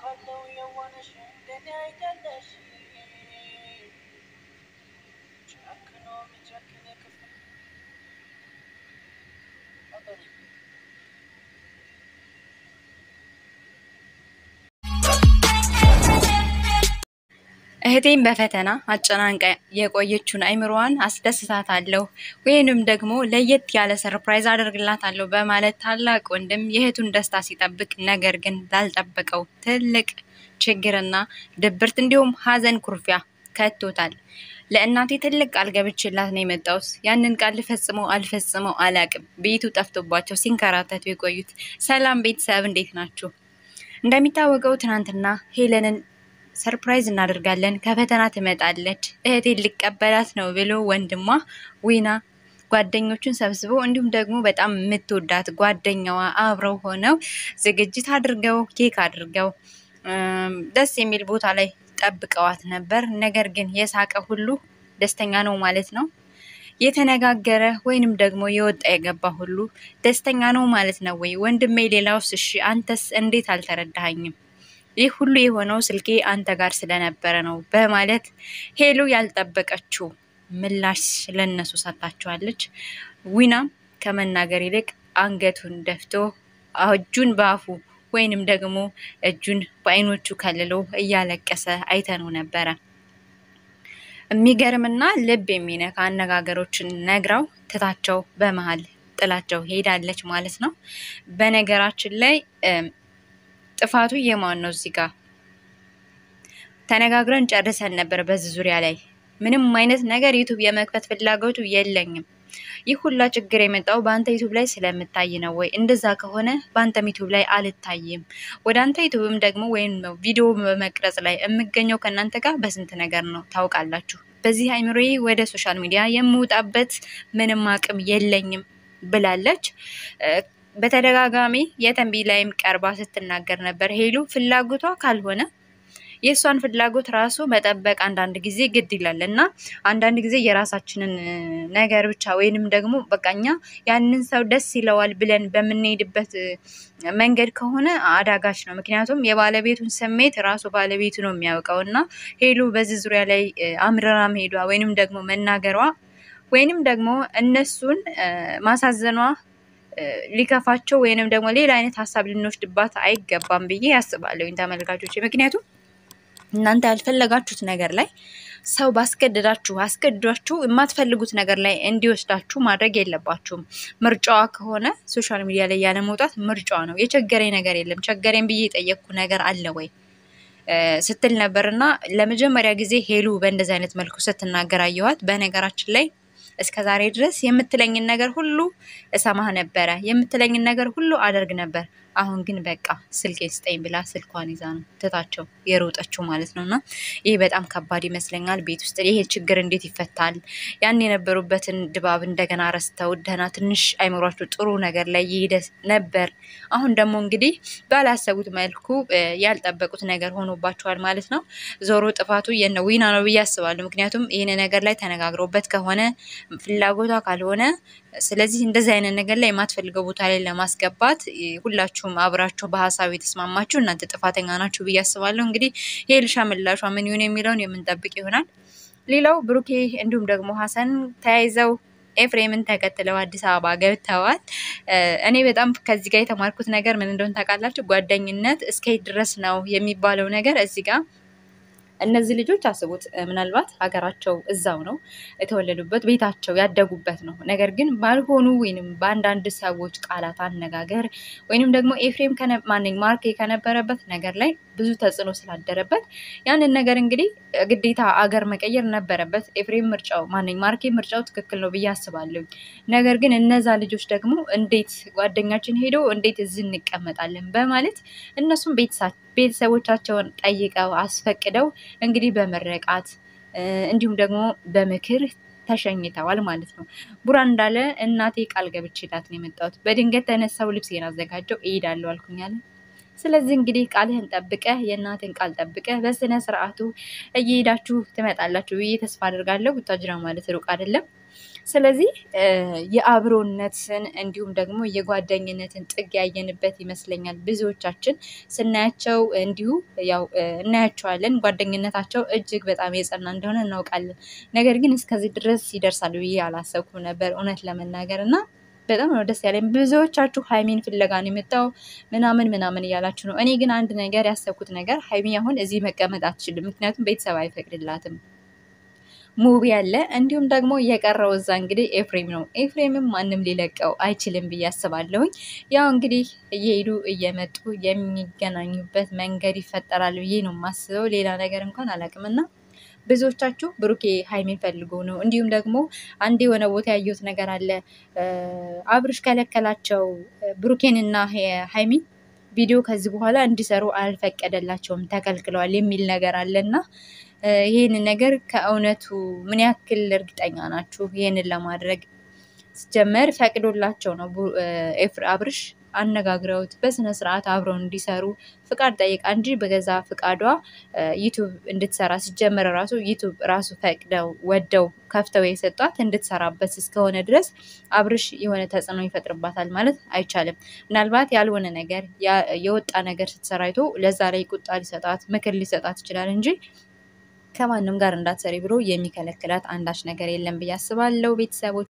አውቃለሁ የዋነሽ እንደኔ አይደለሽ ጨክኖ የሚጨክን ክፉ አበሪ እህቴን በፈተና አጨናንቃ የቆየችውን አይምሮዋን አስደስታታለሁ ወይንም ደግሞ ለየት ያለ ሰርፕራይዝ አደርግላታለሁ በማለት ታላቅ ወንድም የእህቱን ደስታ ሲጠብቅ ነገር ግን ላልጠበቀው ትልቅ ችግርና ድብርት እንዲሁም ሀዘን ኩርፊያ ከቶታል። ለእናቴ ትልቅ ቃል ገብቼላት ነው የመጣሁት። ያንን ቃል ልፈጽመው አልፈጽመው አላቅም። ቤቱ ጠፍቶባቸው ሲንከራተቱ የቆዩት። ሰላም ቤተሰብ እንዴት ናችሁ? እንደሚታወቀው ትናንትና ሄለንን ሰርፕራይዝ እናደርጋለን ከፈተና ትመጣለች እህቴን ሊቀበላት ነው ብሎ ወንድሟ ዊና ጓደኞቹን ሰብስቦ እንዲሁም ደግሞ በጣም የምትወዳት ጓደኛዋ አብረው ሆነው ዝግጅት አድርገው ኬክ አድርገው ደስ የሚል ቦታ ላይ ጠብቀዋት ነበር። ነገር ግን የሳቀ ሁሉ ደስተኛ ነው ማለት ነው። የተነጋገረ ወይንም ደግሞ የወጣ የገባ ሁሉ ደስተኛ ነው ማለት ነው ወይ? ወንድሜ ሌላውስ? እሺ አንተስ እንዴት አልተረዳኸኝም? ይህ ሁሉ የሆነው ስልኬ አንተ ጋር ስለነበረ ነው በማለት ሄሉ ያልጠበቀችው ምላሽ ለነሱ ሰጥታቸዋለች። ዊናም ከመናገር ይልቅ አንገቱን ደፍቶ እጁን በአፉ ወይንም ደግሞ እጁን በአይኖቹ ከልሎ እያለቀሰ አይተነው ነበረ። የሚገርምና ልብ የሚነካ አነጋገሮችን ነግራው ትታቸው በመሀል ጥላቸው ሄዳለች ማለት ነው። በነገራችን ላይ ጥፋቱ የማን ነው? እዚህ ጋር ተነጋግረን ጨርሰን ነበር። በዚህ ዙሪያ ላይ ምንም አይነት ነገር ዩቱብ የመክፈት ፍላጎቱ የለኝም። ይህ ሁላ ችግር የመጣው በአንተ ዩቱብ ላይ ስለምታይ ነው ወይ? እንደዛ ከሆነ በአንተም ዩቱብ ላይ አልታይም። ወደ አንተ ዩቱብም ደግሞ ወይም ቪዲዮ በመቅረጽ ላይ የምገኘው ከእናንተ ጋር በስንት ነገር ነው ታውቃላችሁ። በዚህ አይምሮዬ ወደ ሶሻል ሚዲያ የምወጣበት ምንም አቅም የለኝም ብላለች። በተደጋጋሚ የተንቢ ላይም ቀርባ ስትናገር ነበር። ሄሉ ፍላጎቷ ካልሆነ የእሷን ፍላጎት ራሱ መጠበቅ አንዳንድ ጊዜ ግድ ይላል እና አንዳንድ ጊዜ የራሳችንን ነገር ብቻ ወይንም ደግሞ በቃ እኛ ያንን ሰው ደስ ይለዋል ብለን በምንሄድበት መንገድ ከሆነ አዳጋች ነው። ምክንያቱም የባለቤቱን ስሜት ራሱ ባለቤቱ ነው የሚያውቀው እና ሄሉ በዚህ ዙሪያ ላይ አምርራ መሄዷ ወይንም ደግሞ መናገሯ ወይንም ደግሞ እነሱን ማሳዘኗ ሊከፋቸው ወይንም ደግሞ ሌላ አይነት ሀሳብ ልንወስድባት አይገባም ብዬ ያስባለሁኝ ተመልካቾች። ምክንያቱም እናንተ ያልፈለጋችሁት ነገር ላይ ሰው ባስገደዳችሁ አስገድዷችሁ የማትፈልጉት ነገር ላይ እንዲወስዳችሁ ማድረግ የለባችሁም። ምርጫዋ ከሆነ ሶሻል ሚዲያ ላይ ያለ መውጣት ምርጫዋ ነው። የቸገረኝ ነገር የለም ቸገረኝ ብዬ የጠየቅኩ ነገር አለ ወይ ስትል ነበር እና ለመጀመሪያ ጊዜ ሄሉ በእንደዚህ አይነት መልኩ ስትናገር አየኋት። በነገራችን ላይ እስከ ዛሬ ድረስ የምትለኝን ነገር ሁሉ እሰማህ ነበረ፣ የምትለኝን ነገር ሁሉ አደርግ ነበር። አሁን ግን በቃ ስልኬን ስጠኝ ብላ ስልኳን ይዛ ነው ትታቸው የሮጠችው ማለት ነው። እና ይህ በጣም ከባድ ይመስለኛል። ቤት ውስጥ ይሄ ችግር እንዴት ይፈታል? ያን የነበሩበትን ድባብ እንደገና ረስተው ደህና ትንሽ አይምሯቸው ጥሩ ነገር ላይ ይሄደ ነበር። አሁን ደግሞ እንግዲህ ባላሰቡት መልኩ ያልጠበቁት ነገር ሆኖባቸዋል ማለት ነው። ዞሮ ጥፋቱ የነ ዊና ነው ብዬ አስባለሁ። ምክንያቱም ይህን ነገር ላይ ተነጋግረውበት ከሆነ ፍላጎቷ ካልሆነ ስለዚህ እንደዚህ አይነት ነገር ላይ የማትፈልገው ቦታ ላይ ለማስገባት ሁላችሁም አብራችሁ በሀሳብ የተስማማችሁ እናንተ ጥፋተኛ ናችሁ ብዬ አስባለሁ። እንግዲህ የኤልሻ ምላሿ ምን ይሁን የሚለውን የምንጠብቅ ይሆናል። ሌላው ብሩኬ እንዲሁም ደግሞ ሀሰን ተያይዘው ኤፍሬምን ተከትለው አዲስ አበባ ገብተዋል። እኔ በጣም ከዚህ ጋር የተማርኩት ነገር ምን እንደሆነ ታውቃላችሁ? ጓደኝነት እስከየት ድረስ ነው የሚባለው ነገር እዚህ ጋር እነዚህ ልጆች አስቡት፣ ምናልባት ሀገራቸው እዛው ነው የተወለዱበት ቤታቸው ያደጉበት ነው። ነገር ግን ባልሆኑ ወይንም በአንዳንድ ሰዎች ቃላት አነጋገር ወይንም ደግሞ ኤፍሬም ማንኝ ማርኬ ከነበረበት ነገር ላይ ብዙ ተጽዕኖ ስላደረበት ያንን ነገር እንግዲህ ግዴታ አገር መቀየር ነበረበት። ኤፍሬም ምርጫው ማንኝ ማርኬ ምርጫው ትክክል ነው ብዬ አስባለሁ። ነገር ግን እነዛ ልጆች ደግሞ እንዴት ጓደኛችን ሄዶ እንዴት እዚህ እንቀመጣለን በማለት እነሱም ቤተሰቦቻቸውን ጠይቀው አስፈቅደው እንግዲህ በመረቃት እንዲሁም ደግሞ በምክር ተሸኝተዋል ማለት ነው። ቡራ እንዳለ እናቴ ቃል ገብቼላት ነው የመጣሁት። በድንገት ተነሳው ልብሴን አዘጋጀው እሄዳለሁ አልኩኝ አለ። ስለዚህ እንግዲህ ቃልህን ጠብቀህ የእናትን ቃል ጠብቀህ በስነ ስርዓቱ እየሄዳችሁ ትመጣላችሁ ብዬ ተስፋ አድርጋለሁ። ቡታጅራ ማለት ሩቅ አይደለም። ስለዚህ የአብሮነትን እንዲሁም ደግሞ የጓደኝነትን ጥግ ያየንበት ይመስለኛል። ብዙዎቻችን ስናያቸው እንዲሁ ያው እናያቸዋለን። ጓደኝነታቸው እጅግ በጣም የጸና እንደሆነ እናውቃለን። ነገር ግን እስከዚህ ድረስ ይደርሳል ብዬ አላሰብኩም ነበር እውነት ለመናገር እና በጣም ነው ደስ ያለኝ። ብዙዎቻችሁ ሀይሚን ፍለጋ ነው የመጣው ምናምን ምናምን እያላችሁ ነው። እኔ ግን አንድ ነገር ያሰብኩት ነገር ሀይሚ አሁን እዚህ መቀመጥ አትችልም፣ ምክንያቱም ቤተሰብ አይፈቅድላትም። ሙቢ ያለ እንዲሁም ደግሞ የቀረው እዛ እንግዲህ ኤፍሬም ነው። ኤፍሬምም ማንም ሊለቀው አይችልም ብዬ አስባለሁኝ። ያው እንግዲህ እየሄዱ እየመጡ የሚገናኙበት መንገድ ይፈጠራል ብዬ ነው የማስበው። ሌላ ነገር እንኳን አላውቅምና ብዙዎቻችሁ ብሩኬ ሀይሚን ፈልጎ ነው። እንዲሁም ደግሞ አንድ የሆነ ቦታ ያየሁት ነገር አለ። አብርሽ ከለከላቸው ብሩኬንና ሀይሚን ቪዲዮ ከዚህ በኋላ እንዲሰሩ አልፈቀደላቸውም፣ ተከልክለዋል የሚል ነገር አለና ይህንን ነገር ከእውነቱ ምን ያክል እርግጠኛ ናችሁ? ይህንን ለማድረግ ሲጀመር ፈቅዶላቸው ነው አብርሽ አነጋግረውት በስነ ስርዓት አብረው እንዲሰሩ ፍቃድ ጠይቃ እንጂ በገዛ ፍቃዷ ዩቱብ እንድትሰራ ሲጀመር ራሱ ዩቱብ ራሱ ፈቅደው ወደው ከፍተው የሰጧት እንድትሰራበት እስከሆነ ድረስ አብርሽ የሆነ ተጽዕኖ ይፈጥርባታል ማለት አይቻልም። ምናልባት ያልሆነ ነገር የወጣ ነገር ስትሰራ አይቶ ለዛ ላይ ቁጣ ሊሰጣት ምክር ሊሰጣት ይችላል እንጂ ከማንም ጋር እንዳትሰሪ ብሎ የሚከለክላት አንዳች ነገር የለም ብዬ አስባለሁ ቤተሰቦች